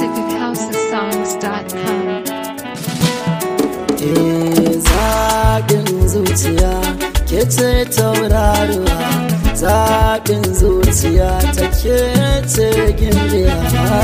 music at housesongs.com. Eh, zaɓin zuciya ke ce tauraruwa zaɓin zuciya ta ke ce gimbiya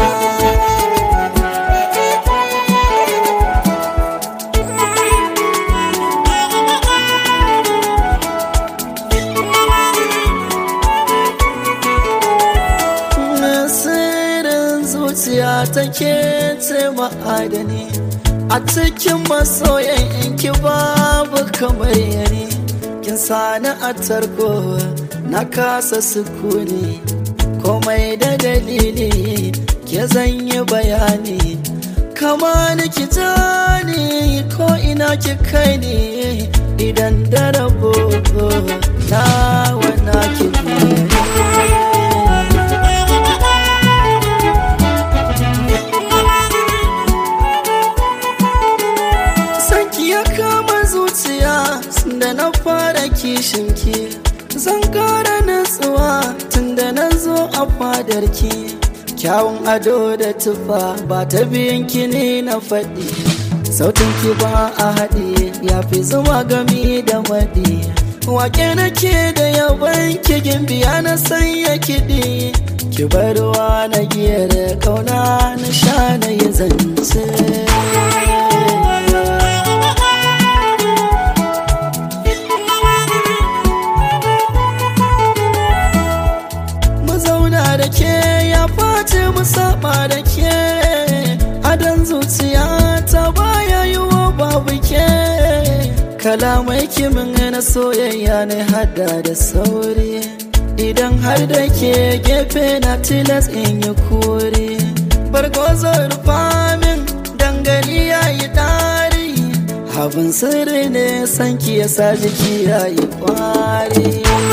sirrin zuciya ta ke ce ma'adani a cikin masoyan inki babu kamar yare kin sani a tarko na kasa sukuni komai da dalili ke zanyi bayani kama ni ki jani ko ina ki kai ni idan da rabo na wana ki biye sanki ya kama zuciya da na fara kishinki zan kara natsuwa tun da na zo a fadarki kyawun ado da tufa ba ta biyan ki ne na faɗi sautin ki ba a haɗi ya fi zuma gami da maɗi wake nake da yaban ki gimbiya na sanya kiɗi ki bar ruwa na giyar kauna na sha na yi zance mu zauna da ke ya face mu saba da ke adan zuciya ta baya yi wa babu ke kalamai kimin na soyayya ne hada da sauri idan har da ke gefe na tilas in yi kore bargozo rufa min dangane ya yi ɗari abin sirri ne sanki ya sa jiki ya yi kwari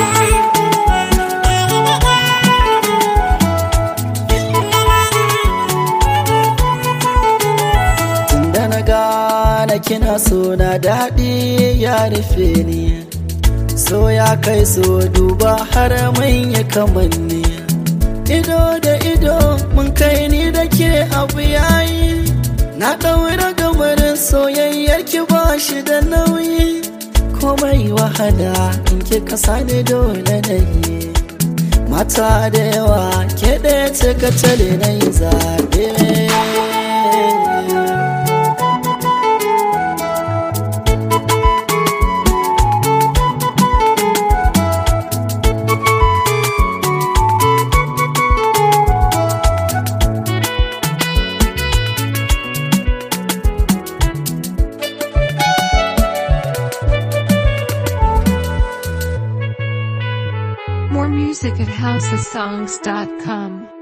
Tunda na gane kina so na daɗi ya rufe ni so ya kai so duba har manya kamanni ido da ido mun kai ni da ke abu yayi na ɗaura gamarin soyayyar ki ba shi da nauyi komai wahala in ki kasa ni dole na yi mata da yawa ke ɗaya ce ka tare na yi zaɓe More music at housesongs.com.